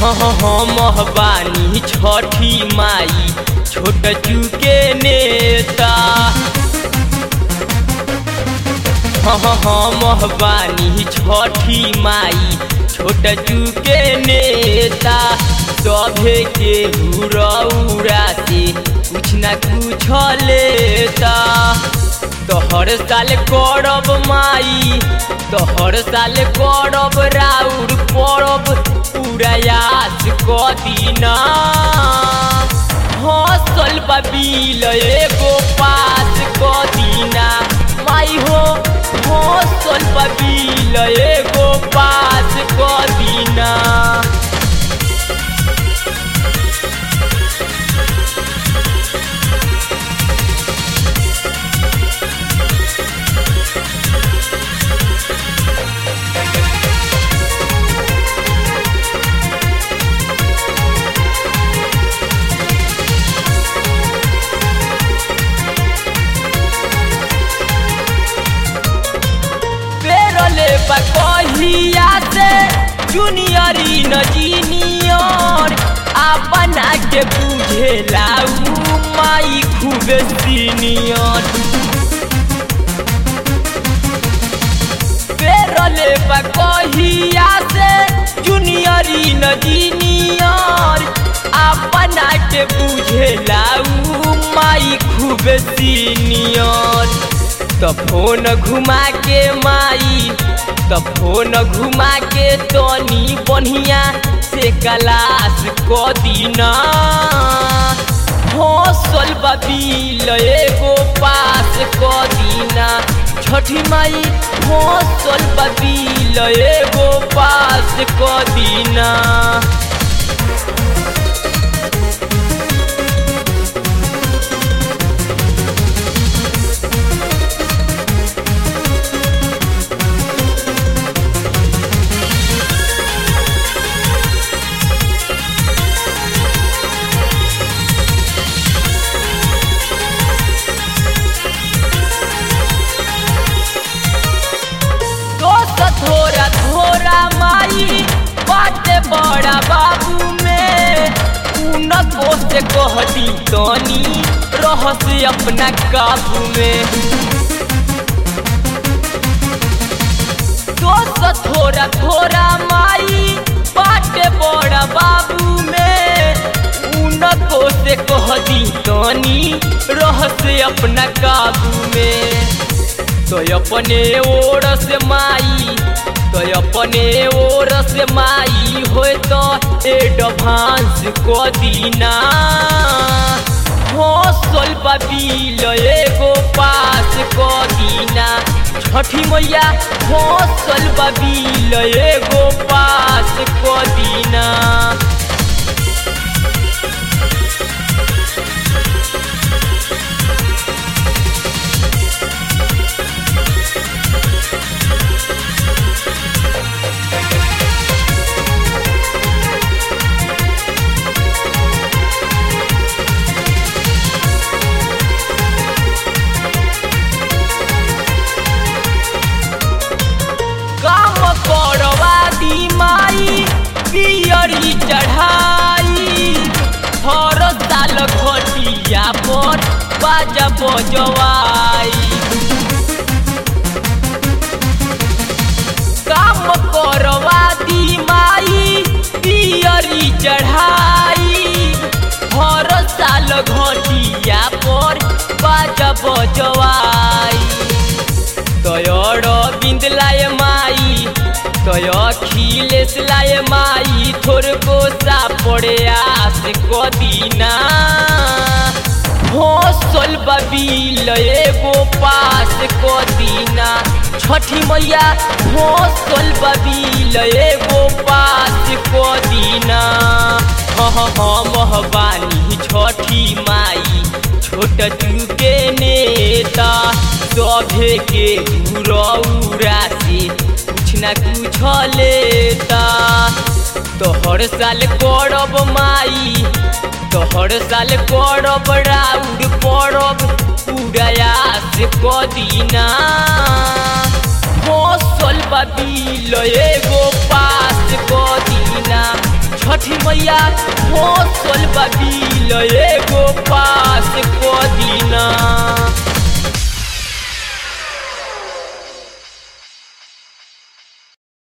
हम बानी छठी माई छोट चुके नेता हम बानी छठी माई छोट चुके नेता सभे के उड़ा से कुछ न कुछ लेता तो हर साल करब माई तो हर साल करब राउर परब उड़ायास कदीना हसल बिल एगो पास कदीना माई हो हसल बिल एगो पास कदीना पेरले कहिया से जूनियर न जीनियर आ बना के बुझे लाऊ माई खूब सीनियर पेरले कहिया से जूनियर न जीनियर आ बना के बुझे लाऊ माई खूब सीनियर तो फोन घुमा के माई तो फोन घुमा के तनी बढ़िया से क्लास क दीना हौसल बिल एगो पास क दीना छठी माई हौसल बिल एगो पास क दीना दोस्त थोड़ा थोड़ा माई बाटे बड़ा बाबू में उनको से कह दी तनी रहस अपना काबू में दोस्त थोड़ा थोड़ा माई बाटे बड़ा बाबू में उनको से कह दी तनी रहस अपना काबू में तो अपने ओर से माई तो अपने ओर से माई हो तो एडवांस को दीना हौसल बिल एगो पास को दीना छठी मैया हौसल बिल एगो पास को दीना काम करवा दी माई पियरी चढ़ाई हर साल घटिया पर बाजा बजवाई काम करवा दी माई पियरी चढ़ाई हर साल घटिया पर बाजा बजवाई तयर बिंद लाए माई तय अखिलेश लाए माई थोर को सा पड़े आस कदीना हौसल बिल एगो पास कदीना छठी मैया हौसल बिल एगो पास कदीना हम बानी छठी माई छोट चुके नेता सभे के उड़ा से कुछ न कुछ लेता तो हर साल करब माई तो हर साल करब राउर परब उड़ायास कदीना हौसल बिल एगो पास कदीना छठी मैया फसल बबिल एगो पास को दीना